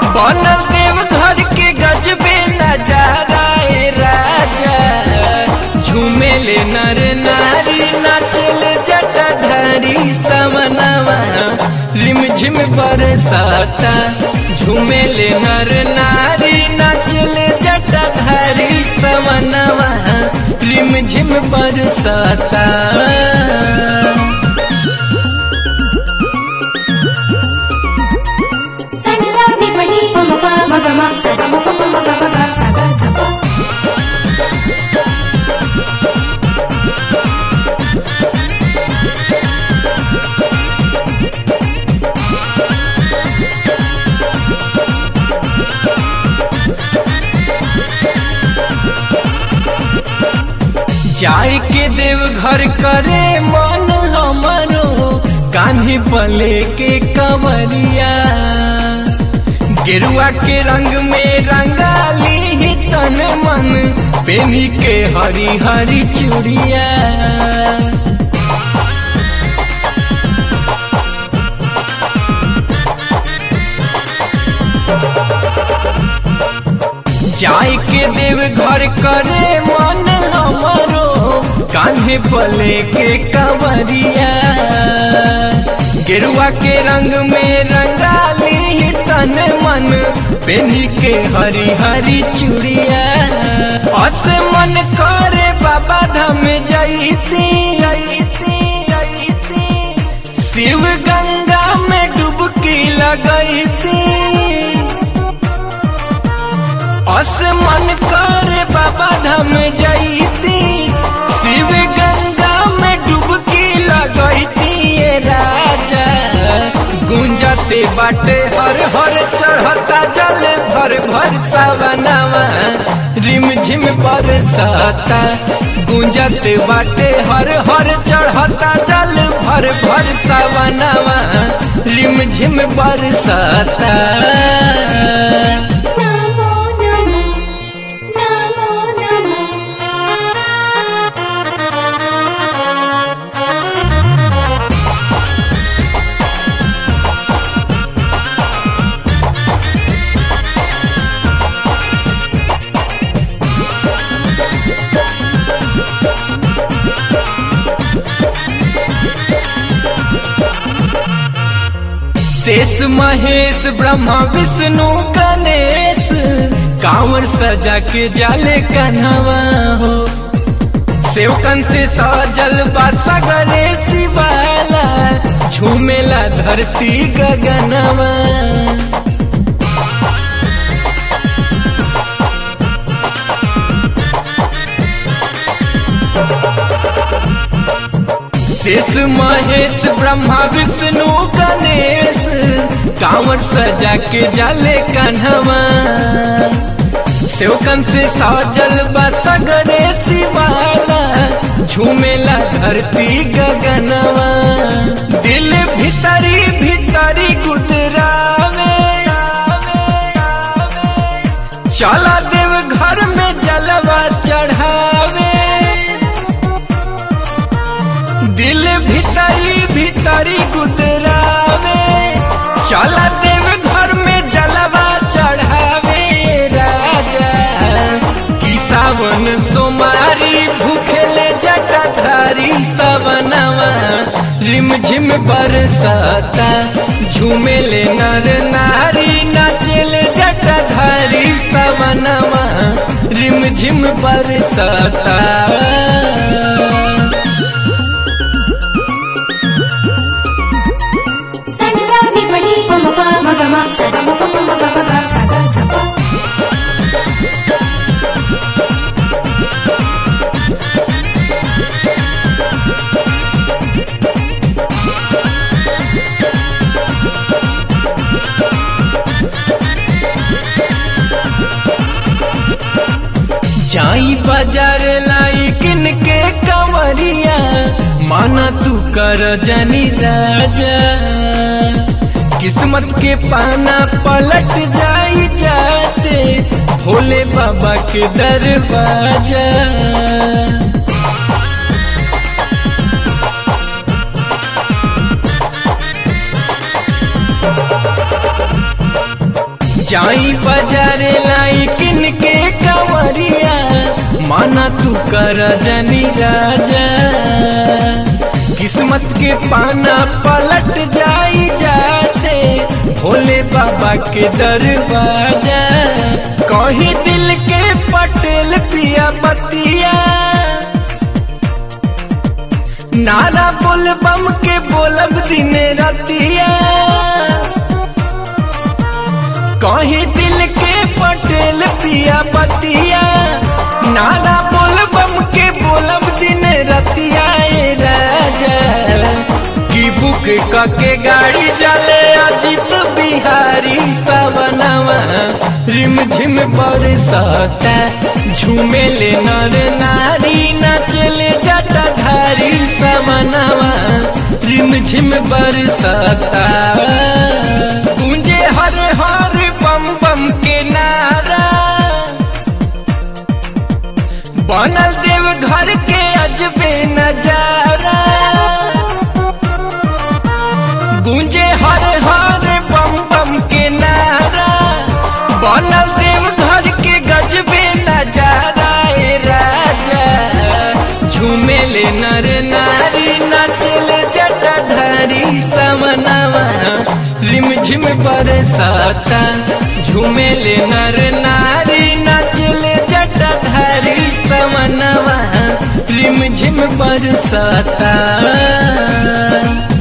बनल देव घर के गजबे नजारा ए राजा झूमेले नर नारी नाचल जटाधारी समनवा रिम झिम बरसाता झूमेले नर नारी नाचल जटाधारी समनवा रिम झिम बरसाता Sani sa ni pa ni pa ma pa ma ga ma sa ga ma pa pa ma ga ma ga sa ga sa pa. जाय के देव घर करे मन हमरो कान्ही पले के कमरिया गेरुआ के रंग में रंगाली ही तन मन पेनी के हरी हरी चूड़िया जाय के देव घर करे मन हमरो कान्हे पले के कवरिया गेरुआ के रंग में रंगाली तन मन पेनी के हरी हरी चूड़िया अस मन करे बाबा धाम जैती शिव गंगा में डुबकी लगैती अस मन कर बाबा धाम जैती शिव गंगा में डुबकी लगैती ये राजा गुंजते बाटे हर हर चढ़ता जल भर भर सवनवा रिम झिम बरसाता गुंजते बाटे हर हर चढ़ता जल भर भर सवनवा रिम झिम बरसाता Namo namo namo namo. शेष महेश ब्रह्मा विष्णु गणेश कांवर सजा के जाले कन्हवा हो सेवकन से सजल बा सगरे शिवाला झूमेला धरती गगनवा शेष महेश ब्रह्मा विष्णु गणेश कांवर सजा के जाले कन्हवा सेवकन से सजल बसगरे शिवाला झूमेला धरती गगनवा दिल भीतरी भीतरी गुदरावे चला देव घर में जलवा चढ़ावे दिल भीतरी भीतरी गुदरावे चला देव घर में जलवा चढ़ावे राजा की सावन सोमारी भूखेले जटाधारी सवनवा रिम झिम बरसाता झूमेले नर नारी नाचेले जटाधारी सवनवा रिम झिम बरसाता Sani sa ni pa ni pa ma pa ma ga ma sa ga ma pa pa ma ga ma ga sa ga sa pa. जाई बाजार लाई किन के कमरिया माना तू कर जनी राजा किस्मत के पाना पलट जाई जाते भोले बाबा के दरवाजा जाई बाजारे लाई किन के कंवरिया माना तू कर जनी राजा किस्मत के पाना पलट जाई जाते भोले बाबा के दरवाजा कहीं दिल के पटेल पिया बतिया नारा बोल बम के बोलब दिन रतिया कहीं दिल के पटेल पिया बतिया नारा बोल बम के बोलब दिन रतिया ए राजा की बुक के गाड़ी चले अजित बिहारी सवनवा रिम झिम बरसाता झूमे ले नर नारी नचले जटाधारी सवनवा रिम झिम बरसाता गूंजे हर हर बम बम के नारा बनल देव घर के अजबे नजारा गूंजे हर हर बम बम के नारा बनल देव घर के गजबे नजारा ए राजा झूमे ले नर नारी नचले जटाधारी समनवा रिम झिम बरसाता झूमे ले नर नारी नचले जटाधारी समनवा रिम झिम बरसाता